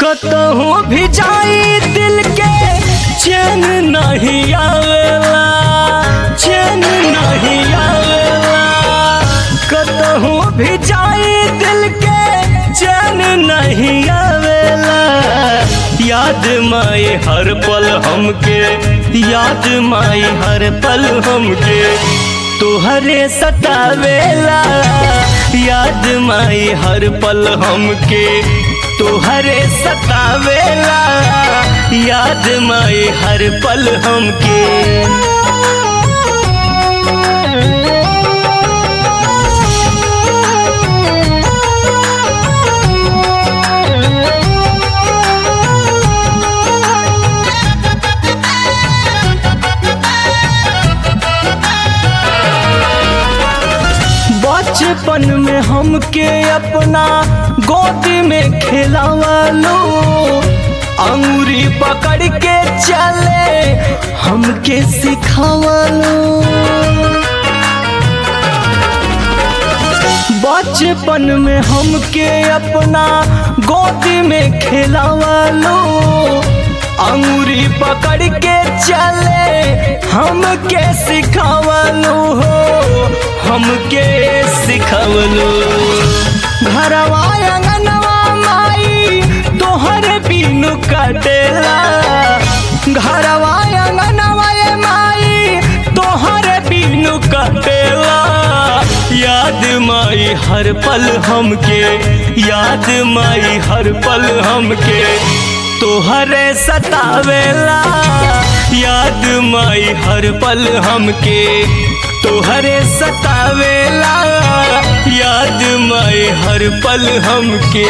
कतहूँ भी जाई दिल के चैन नहीं आवेला चैन नहीं आवेला कतहूँ भी जाई दिल के चैन नहीं आवेला याद माई हर पल हमके याद माई हर पल हमके तुहरे सतावेला याद माई हर पल हमके तुहरे सतावेला याद माई हर पल हमके बचपन में हमके अपना गोदी में खिलावालो अंगूरी पकड़ के चले हमके सिखावालो बचपन में हमके अपना गोदी में खिलावालो अंगूरी पकड़ के चले हमके सिखावलो हो हमके सिखावलो घरवा अंगनवा माई तोहर बिनु कटेला घरवा अंगनवा ये माई तोहर बिनु कटेला याद माई हर पल हमके याद माई हर पल हमके तोहरे सतावेला याद माई हर पल हमके तोहरे सतावेला याद माई हर पल हमके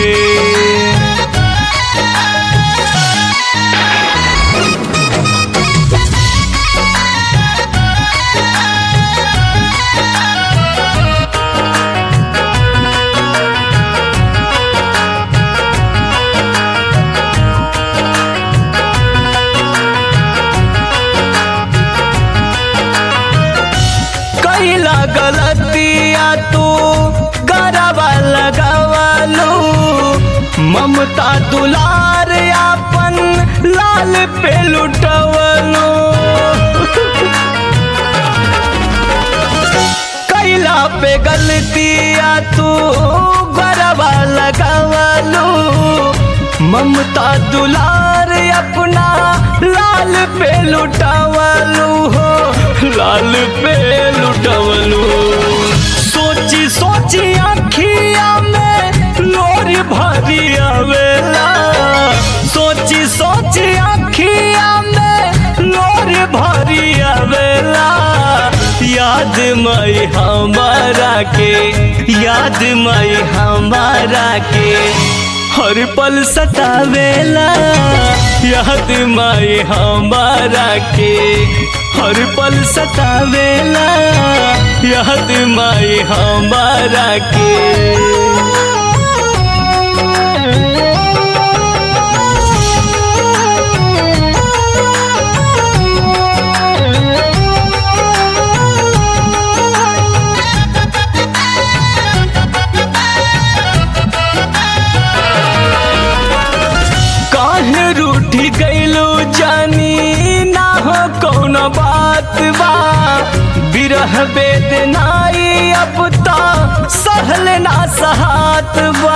कैला गलतिया तू गरबा लगावालो ममता दुलार अपन लाल पे लुटवलो कैला पे गलतिया तू गरबा लगावालो ममता दुलार अपना लाल पे लुटावलू हो लाल पे लुटावलू सोची सोची आखिया में लोरी भरी आवेला सोची सोची आखिया में लोरी भरी आवेला याद मई हमारा के याद मई हमारा के हर पल सतावेला याद माई हमारा के हर पल सतावेला याद माई हमारा के काहे रूठी गईलो जानी ना हो कौन बात बा बिरह बेदनाई अब ता सहल ना सहात बा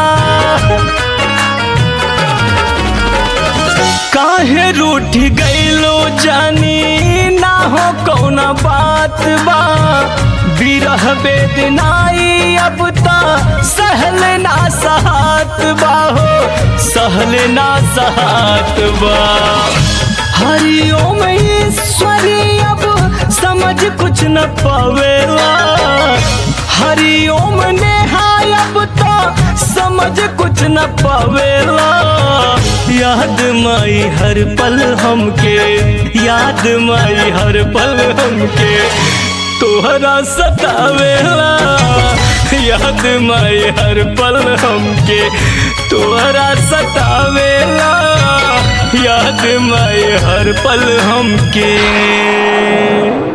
काहे रूठ गईलो जानी ना हो कौन बात बा बिरह बेदनाई अब ता सहल ना सहात बा हो सहल ना सहात बा हरिओम ईश्वरी अब समझ कुछ न पावेला हरिओम नेहाय अब तो समझ कुछ न पावेला याद माई हर पल हमके याद माई हर पल हमके तोहरा सतावेला याद माई हर पल हमके तोहरा सतावेला याद माई हर पल हमके